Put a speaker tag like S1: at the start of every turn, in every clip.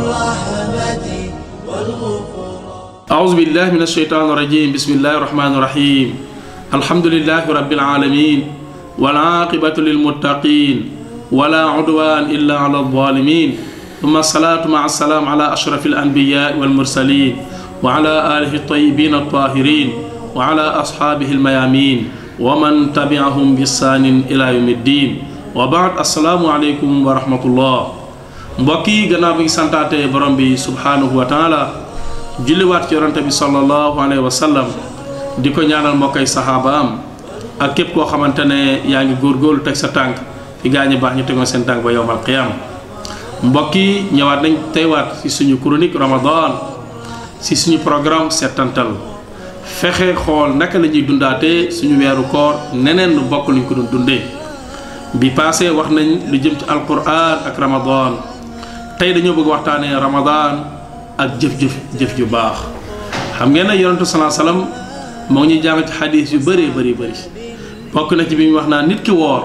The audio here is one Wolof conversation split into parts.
S1: الرحمة والغفران
S2: أعوذ بالله من الشيطان الرجيم بسم الله الرحمن الرحيم الحمد لله رب العالمين والعاقبة للمتقين ولا عدوان إلا على الظالمين ثم الصلاة مع السلام على أشرف الأنبياء والمرسلين وعلى آله الطيبين الطاهرين وعلى أصحابه الميامين ومن تبعهم بإحسان إلى يوم الدين وبعد السلام عليكم ورحمة الله mbokki gannaaw bi ngi santaate borom bi subhanahu wa taala julliwaat ci yonante bi sallallahu alayhi wa sallam di ko ñaanal mbokkay saxaabaam ak képp koo xamante ne yaa ngi góorgóorlu teg sa tànk fi gaañu baax ñu tegoon seen tànk ba yowmal qiyaama mbokk yi ñëwaat nañ teywaat ci suñu chronique ramadan ci suñu programme settantal fexe xool naka la ñuy dundaatee suñu weeru koor neneen lu bokk luñ ko doon dundee bi passé wax nañ lu jëm ci alquran ak ramadan tey dañoo bëgg waxtaanee ramadan ak jëf-jëf jëf ju baax xam ngeen ne yonentu salaa salaam moo ngi ñuy jàng ci xadis yu bëree bëri bëri bokk na ci bi mu wax naa nit ki woor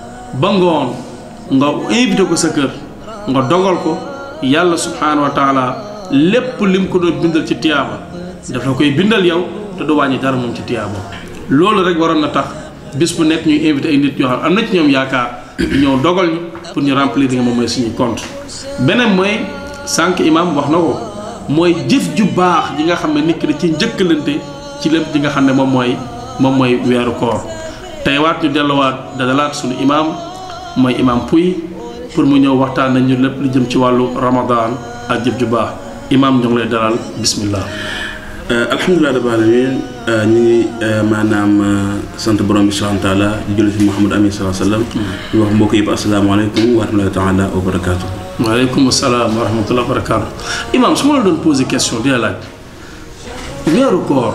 S2: ba ngoon nga invité ko sa kër nga dogal ko yàlla subhaanahu wa taala lépp lim ko doon bindal ci tiyaaba daf la koy bindal yow te du wàññi dara moom ci tiyaaba loolu rek waroon na tax bis bu nekk ñuy invité ay nit yoo xam am na ci ñoom yaakaar ñëw dogal ñu pour ñu remplir li nga moom mooy suñu compte beneen mooy sànq imam wax na ko mooy jëf ju baax ji nga xam ne nit ki da ci njëkkalante ci lépp ji nga xam ne moom mooy moom mooy weeru koor tey waat ñu delluwaat dadalaat suñu imam mooy imam puy pour mu ñëw waxtaan nañu lépp lu jëm ci wàllu ramadan ak jëf ju baax imam ñu ngi lay dalal bismillah
S3: alhamdulilah rabbil alamin ñu ngi maanaam sant borom bi subhanahu wa taala di julli ci Muhammad amin salaa sallam di wax mbokk yëpp asalaamaaleykum wa rahmatullahi taala wa barakaatu
S2: waaleykum salaam wa rahmatullah wa barakaatu imam su ma la doon posé question di la laaj weeru koor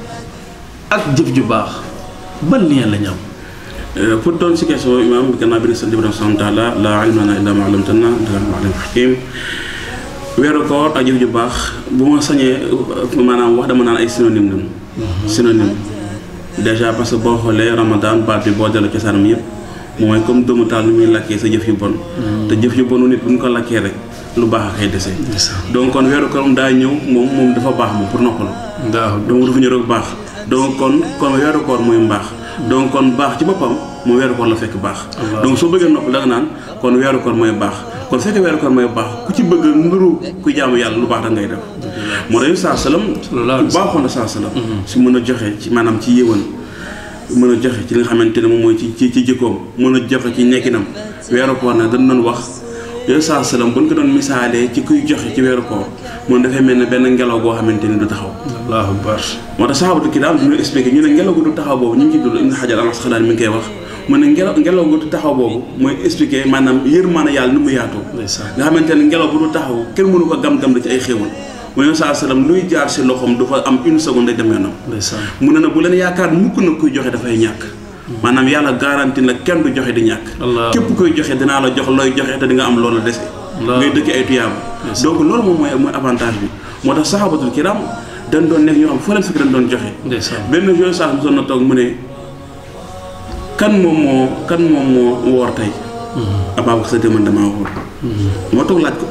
S2: ak jëf ju baax ban lien la ñu am
S3: pour doon si question imam gannaaw bi ne sant borom subhanahu wa taala la ilma lana illa ma allamtana innaka antal alimul hakim weeru koor ak jëf ju baax bu ma sañee maanaam wax dama naan ay synonyme lañu synonyme déjà parce que boo xoolee ramadan baat bi boo delloo cosaanam yëpp mooy comme doomu taal nu muy lakkee sa jëf yu bon te jëf yu bonu nit bu ñu ko lakkee rek lu baax a koy dese donc kon weeru koor daa ñëw moom moom dafa baax moom pour noppalu donc dafa ñëw rek baax donc kon kon weeru koor mooy mbaax donc kon baax ci boppam mu weeru koor la fekk baax donc soo bëggee nopp da nga naan kon weeru koor mooy baax kon fekk weeru koor mooy baax ku ci bëgg nuru ku jaamu yàlla lu baax da ngay def moo tax saa salaam ku baaxoon na saa salaam si mën a joxe ci maanaam ci yéwan mën a joxe ci li nga xamante ne moom mooy ci ci ci jikkoom mën a joxe ci nekkinam weeru koor nag dañ doon wax yooyu saa salaam bu ñu ko doon misaalee ci kuy joxe ci weeru koor moom dafay mel ne benn ngelaw goo xamante ni du taxaw
S2: allahu akbar
S3: moo tax saxaabatu kiraam du ñu expliqué ñu ne ngelaw gu du taxaw boobu ñu ngi ci dul Ibn Hajar al-Asqalaani mi ngi koy wax mu ne ngelaw ngelaw gu du taxaw boobu mooy expliqué maanaam yërmaane yàlla ni mu yaatoo nga xamante ne ngelaw bu du taxaw kenn mënu ko gam-gam da ci ay xéewal mu ne saa salaam luy jaar si loxoom du fa am une seconde day dem yoonam mu ne na bu leen yaakaar mukk na kuy joxe dafay ñàkk maanaam yàlla garanti la kenn du joxe di ñàkk képp koy joxe dinaa la jox looy joxe te di nga am loolu dese ngay dëkk ay tuyaaba donc loolu moom mooy mooy avantage bi moo tax saxaabatul kiram dañ doon nekk ñoo xam foo leen fekk dañ doon joxe benn jour sax mosoon na toog mu ne kan moom moo kan moom moo woor tey Ababacar Sadie man damaa woor moo toog laaj ko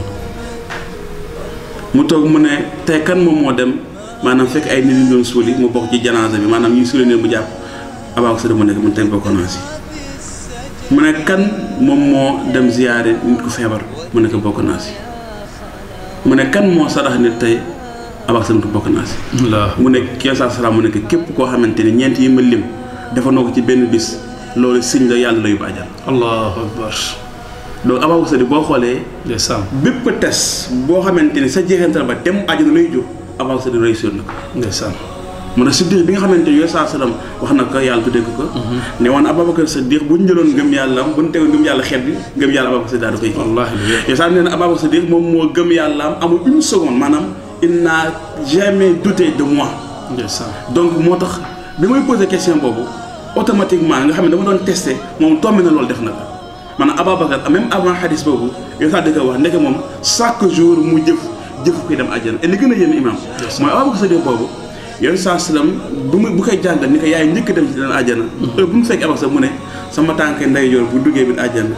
S3: mu toog mu ne tey kan moom moo dem maanaam fekk ay nit ñu doon suuli mu bokk ci janaasa bi maanaam ñuy suuli ne mu jàpp Ababacar Sadie mu nekk mu teg bokk naa si mu ne kan moom moo dem ziyaare nit ku feebar mu nekk bokk naa si mu ne kan moo sarax nit tey Ababacar Sadie bokk naa si mu ne kii saa salaam mu nekk képp koo xamante ni ñeent yi ma lim dafa noo ko ci benn bis loolu siñ la yàlla la yu bàjjal
S2: allahu akbar
S3: donc Ababacar Sadie boo xoolee
S2: ndeysaan
S3: bépp test boo xamante ni sa jeexantal ba dem àjjana lay jóg Ababacar Sadie réussir na ko
S2: ndeysaan
S3: mu ne siddiq bi nga xamante ni yooyu saa salaam wax na ko yàlla tuddee ko ko ne woon Ababacar Sadie bu ñu jëloon ngëm yàlla am bu ñu tegoon ngëm yàlla xeet bi ngëm yàlla Ababacar Sadie daal da koy kii
S2: wallaahi
S3: yow saa nee na Ababacar Sadie moom moo gëm yàlla am amul une seconde maanaam il n'a jamais douté de moi
S2: ndeysaan
S3: donc moo tax bi may posé question boobu automatiquement nga xam ne dama doon testé moom tombé na loolu def na ko maanaam Ababacar même avant xadis boobu yow saa dëgg wax ndeke moom chaque jour mu jëf jëf koy dem àjjana et li gën a yéeme imam mooy Ababacar Sadie boobu yoon saa salaam bu mu bu koy jàngal ni ko yaay njëkk dem ci dana àjjana heure bu mu fekk Ababacar mu ne sama tànk ndeyjoor bu duggee bi àjjana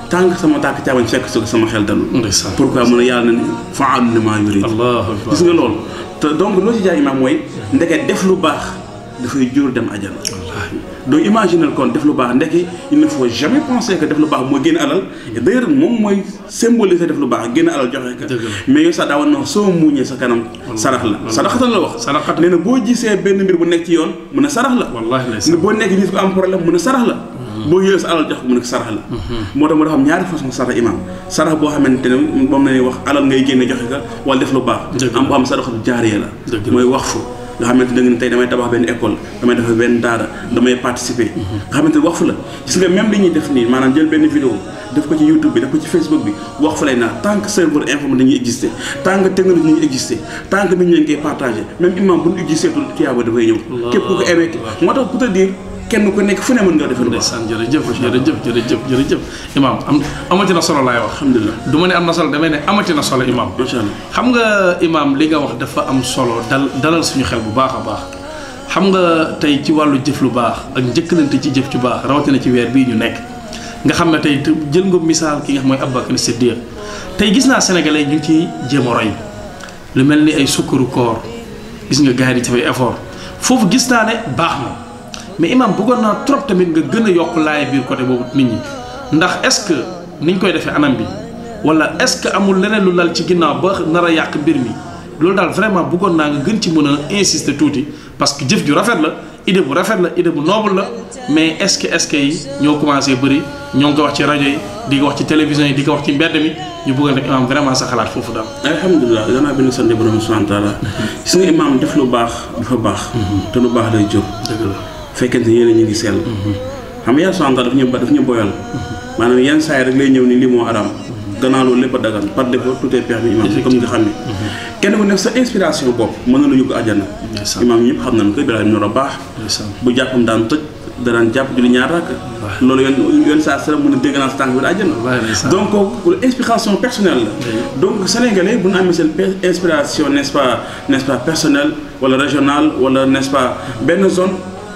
S3: tant que sama tànk caabañ fekk su ko sama xel dalul
S2: ndeysaan
S3: pourquoi mu ne yàlla na ni faalu limaa yurid
S2: allahu akbar
S3: gis nga loolu te donc loo ci jaay imaam mooy ndeke def lu baax dafay jur dem ajana donc imaginer kon def lu baax ndeke il ne faut jamais penser que def lu baax mooy génn alal et d'ailleurs moom mooy symboliser def lu baax génn alal joxe ka
S2: Dëgg la.
S3: mais yow sax daa war na soo muuñee sa kanam sarax la saraxatan la wax
S2: Saraxatan.
S3: nee na boo gisee benn mbir bu nekk ci yoon mun a sarax la
S2: wallahi
S3: ne
S2: ndeysaan
S3: boo nekk nit ko am problème mun a sarax la boo yëlee sa alal jox ko mun a sarax la moo tax moo dafa am ñaari façon sarax imam sarax boo xamante ne moom la ñuy wax alal ngay génne joxe ka wala def lu baax
S2: Dëgg la.
S3: am boo xam sarax jaaree la
S2: Dëgg la.
S3: mooy wax fu nga xamante da nga ne tey damay tabax benn école damay defar benn daara damay participer nga xamante ne wax fu la gis nga même li ñuy def nii maanaam jël benn vidéo def ko ci YouTube bi def ko ci Facebook bi wax fu lay naa tant que serveur informé dañuy exister tant que technologie dañuy exister tant que nit ñi dañ koy partagé même imam bu ñu exister tul tiyaaba dafay ñëw képp ku ko aimé moo tax pour te dire kenn ku nekk fu ne mën nga defal lu baax
S2: ndeysaan jërëjëf jërëjëf jërëjëf jërëjëf imaam am amati na solo laay wax
S3: alhamdulilah
S2: du ma ne am na solo damay ne amati na solo imaam
S3: macha allah
S2: xam nga imaam li nga wax dafa am solo dal dalal suñu xel bu baax a baax xam nga tey ci wàllu jëf lu baax ak njëkkalante ci jëf ci baax rawatina ci weer bii ñu nekk nga xam ne tey te jël nga misaal ki nga xam mooy Abubakar Siddiq tey gis naa sénégalais ñu ngi ciy jéem a roy lu mel ni ay sukkaru koor gis nga gars yi di ci fay effort foofu gis naa ne baax na mais imaam bëggoon naa trop tamit nga gën a yokk laay biir côté boobu nit ñi ndax est-ce que niñ koy defee anam bi wala est-ce que amul leneen lu lal ci ginnaaw ba nar a yàq mbir mi loolu daal vraiment bëggoon naa nga gën ci mën a insister tuuti parce que jëf ju rafet la idée bu rafet la idée bu noble la mais est-ce que est-ce que yi ñoo commencé bëri ñoo ngi ko wax ci rajo yi di ko wax ci télévision yi di ko wax ci mbedd mi ñu bëggoon rek imaam vraiment sa xalaat foofu daal.
S3: alhamdulilah danaa benn sant borom subhanahu wa taala gis nga imaam def lu baax dafa baax te lu baax day jóg
S2: dëgg la
S3: fekkente ni yéen ñu ngi sell xam nga yàlla subhanahu wa taala daf ñu ba daf ñu boyal maanaam yenn saa yi rek lay ñëw ni lii moo araam gannaaw loolu lépp a dagan par défaut tout est permis imaam comme nga xam ne kenn ku nekk sa inspiration bopp mën na la yóbbu àjjana
S2: ndeysaan
S3: imaam ñëpp xam nañ ko Ibrahima Noro baax
S2: ndeysaan
S3: bu jàppam daan tëj da daan jàpp julli ñaar rakk loolu yoon yoon saa sara mën a dégg naa sa tànk bi àjjana
S2: wallaahi ndeysaan
S3: donc kooku inspiration personnelle la donc sénégalais bu ñu amee seen pe- inspiration n'est-ce pas n'est-ce pas personnelle wala régionale wala n'est-ce pas benn zone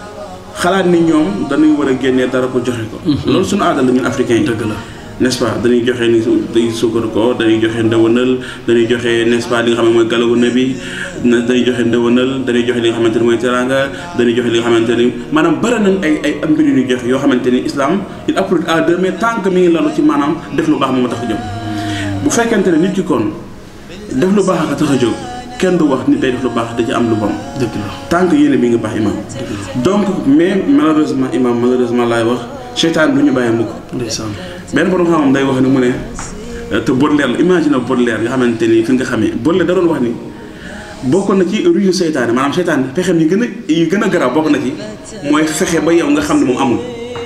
S3: xalaat ni ñoom dañuy war a génnee dara ko joxe ko loolu suñu aada la ñun africains yi
S2: dëgg la
S3: n'est-ce pas dañuy joxe ni dañuy sukkar ko dañuy joxe ndëwanal dañuy joxe n'est-ce pas li nga xam ne mooy galawu nabi na dañuy joxe ndëwanal dañuy joxe li nga xamante ni mooy teranga dañuy joxe li nga xamante ni maanaam bëri nañ ay ay am mbir yu ñuy joxe yoo xamante ni islam il applique à deux mais tant que mi ngi lalu ci maanaam def lu baax moom a tax a jóg bu fekkente ne nit ki kon def lu baax a tax a jóg kenn du wax nit day def lu baax da ci am lu bon
S2: dëgg la
S3: tant que yéene mi ngi baax imam donc mais malheureusement imam malheureusement laay wax seytaan du ñu bàyyi mukk
S2: ndeysaan
S3: benn borom xam-xam day wax ni mu ne te Baudelaire la imagine Baudelaire nga xamante ni fi nga xamee Baudelaire da doon wax ni bokk na ci ruyu seytaane maanaam seytaane pexem yi gën a yi gën a garaaw bokk na ci mooy fexe ba yow nga xam ne moom amul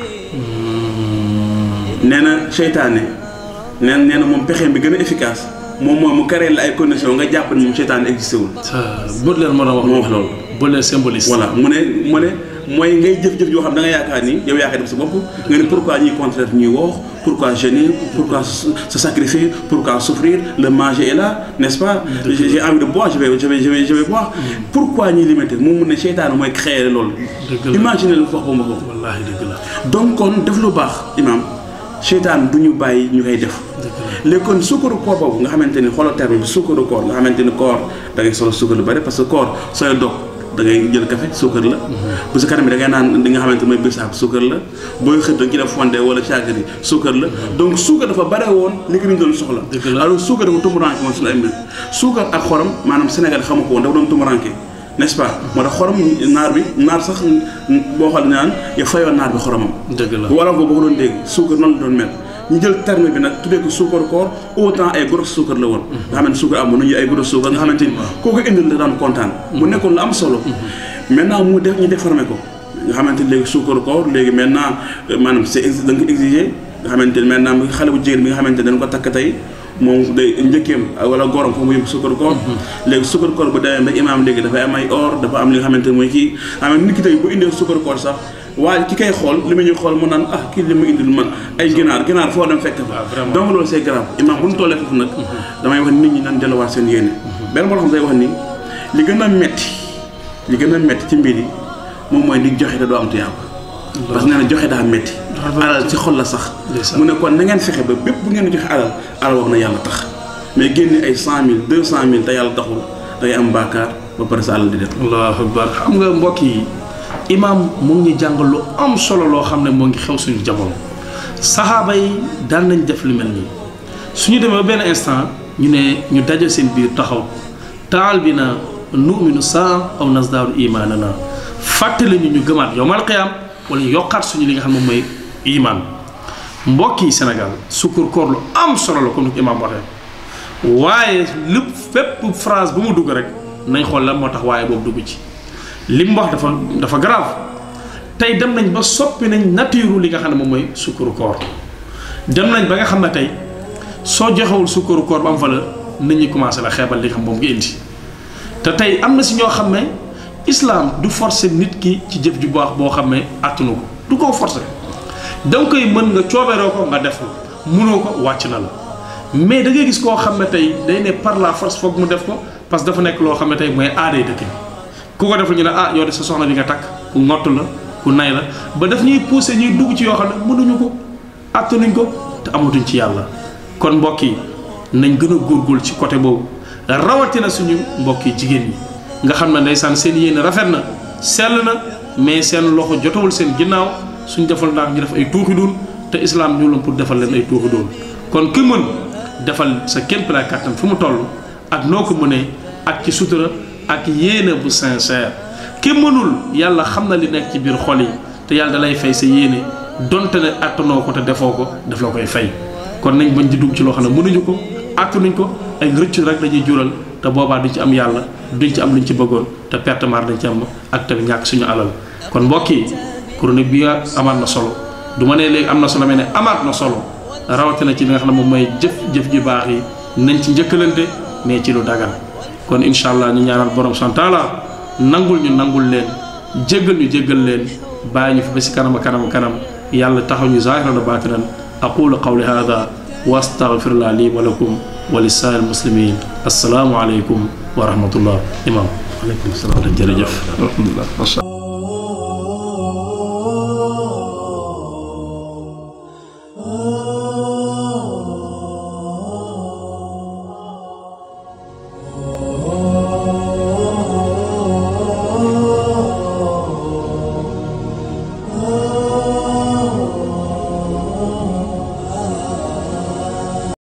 S3: nee na seytaane nee na nee na moom pexem bi gën a efficace moom mooy mu créer la ay conditions nga jàpp ne moom seytaane existé wul
S2: sa Baudelaire moo doon wax
S3: moo wax loolu
S2: Baudelaire symboliste
S3: voilà mu ne mu ne mooy ngay jëf-jëf yoo xam da nga yaakaar ni yow yaa koy def sa bopp nga ne pourquoi ñuy contraire ñuy woox pourquoi jeûner pourquoi se se sacrifier pourquoi souffrir le manger est là n'est-ce pas j'ai j'ai envie de boire je vais je vais je vais je vais boire pourquoi ñuy limiter moom mu ne seytaane mooy créer loolu
S2: dëgg la
S3: imagine lu wax ba ma ko
S2: wallaahi dëgg la
S3: donc kon def lu baax imam seytaan du ñu bàyyi ñu koy def
S2: dëgg
S3: léegi kon sukkaru koor boobu nga xamante ni xoolal terme bi sukkaru koor nga xamante ni koor da ngay solo sukkar lu bari parce que koor sooy dog da ngay jël café suukar la bu sa kanam bi da ngay naan li nga xamante mooy bisaab suukar la booy xëdd da nga ci def fonde wala caakiri suukar la donc suukar dafa bare woon li ko ñu doon soxla
S2: Dëgg la.
S3: alors suukar dafa tumuranke woon suñu ay mbir suukar ak xorom maanaam Sénégal xamu ko woon dafa doon tumuranke n'est-ce pas moo tax xorom naar bi naar sax boo xool naan ya fayoon naar bi xoromam
S2: dëgg la
S3: wala boobu ko doon dégg suukar noonu la doon mel ñu jël terme bi nag tuddee ko suukar koor autant ay gros suukar la woon nga xamante suukar amoon nañu ay gros suukar nga xamante ni kooku indil la daan kontaan mu nekkoon lu am solo maintenant mu def ñu déformé ko nga xamante ni léegi suukar koor léegi maintenant euh, maanaam c'est ex- da nga ko exigé nga xamante ni maintenant mu xale bu jigéen bi nga xamante ni dañ ko takk tey moom day njëkkeem wala gorom foofu mu yóbbu suukar koor léegi suukar koor bu demee ba imaam léegi dafay am ay or dafa am li nga xamante ni mooy kii xam nit ki tey bu indee suukar koor sax waaye ki koy xool li mu ñuy xool mu naan ah kii li mu indil man ay ginaar ginaar foo dem fekk fa
S2: vraiment.
S3: donc loolu c'est grave imaam bu ñu tollee foofu nag damay wax nit ñi nan delluwaat seen yéene benn boo xam day wax ni li gën a metti li gën a metti ci mbir yi moom mooy di joxe te doo am tuyaaba parce que nee na joxe daa metti alal ci xol la sax
S2: Ndeysaan.
S3: mu ne kon na ngeen fexe ba bépp bu ngeen joxe alal alal wax na yàlla tax mais génne ay cent mille deux cent mille te yàlla taxul da ngay am baakaar ba pare sa alal di dem
S2: allahu akbar xam nga mbokk yi imaam mu ngi ñu jàngal lu am solo loo xam ne moo ngi xew suñu jamono saxaaba yi daan nañ def lu mel nii suñu demee ba benn instant ñu ne ñu daje seen biir taxaw taal bi na nu'minu saa aw nasdaaru imaanana fàttali ñu ñu gëmaat yowmal qiyaam wala ñu yokkaat suñu li nga xam ne moom mooy imaan mbokk yi Sénégal sukkur koor lu am solo la comme ni ko imaam waxee waaye lépp fépp phrase bu mu dugg rek nañ xool lan moo tax waaye boobu dugg ci li mu wax dafa dafa grave tey dem nañ ba soppi nañ nature li nga xam ne moom mooy sukkuru koor dem nañ ba nga xam ne tey soo joxewul sukkuru koor ba am valeur nit ñi commencé la xeebal li nga xam moom nga indi te tey am na si ñoo xam ne islam du forcer nit ki ci jëf ju baax boo xam ne attunu ko du ko forcer da nga koy mën nga coobeeroo ko nga def ko mënoo ko wàcc na la mais da ngay gis koo xam ne tey day ne par la force foog mu def ko parce que dafa nekk loo xam ne tey mooy aaday dëkk bi ku ko deful ñu ne ah yow de sa soxna bi nga takk ku ngott la ku nay la ba daf ñuy pousser ñuy dugg ci yoo xam ne mënuñu ko attanuñ ko te amatuñ ci yàlla kon mbokk yi nañ gën a góorgóorlu ci côté boobu rawatina suñu mbokk yi jigéen ñi nga xam ne ndeysaan seen yéene rafet na sell na mais seen loxo jotawul seen ginnaaw suñ defal ndax ñu def ay tuuxi doon te islam ñu la pour defal leen ay tuuxi doon kon ki mën defal sa képp la kàttan fu mu toll ak noo ko mënee ak ci sutura ak yéene bu sincère ki mënul yàlla xam na li nekk ci biir xol yi te yàlla da lay fay sa yéene donte ne attanoo ko te defoo ko daf la koy fay kon nañ bañ di dugg ci loo xam ne mënuñu ko attanuñ ko ay rëccu rek dañuy jural te boobaa duñ ci am yàlla duñ ci am luñ ci bëggoon te perte mar dañ ci am ak tamit ñàkk suñu alal kon mbokk yi chronique bi nga amaat na solo du ma ne léegi am na solo mais ne amaat na solo rawatina ci li nga xam ne moom mooy jëf jëf ju baax yi nañ ci njëkkalante mais ci lu dagan kon incha allah ñu ñaanal borom santaala nangul ñu nangul leen jéggal ñu jéggal leen bàyyi ñu fi ba si kanam kanam kanam yàlla taxaw ñu zaahiran wa baatinan aqulu qawli hada wa astaghfirullah li wa lakum wa lisaa'il muslimin assalaamu aleykum wa rahmatullah imam
S3: aleykum salaam
S2: jërëjëf alhamdulillah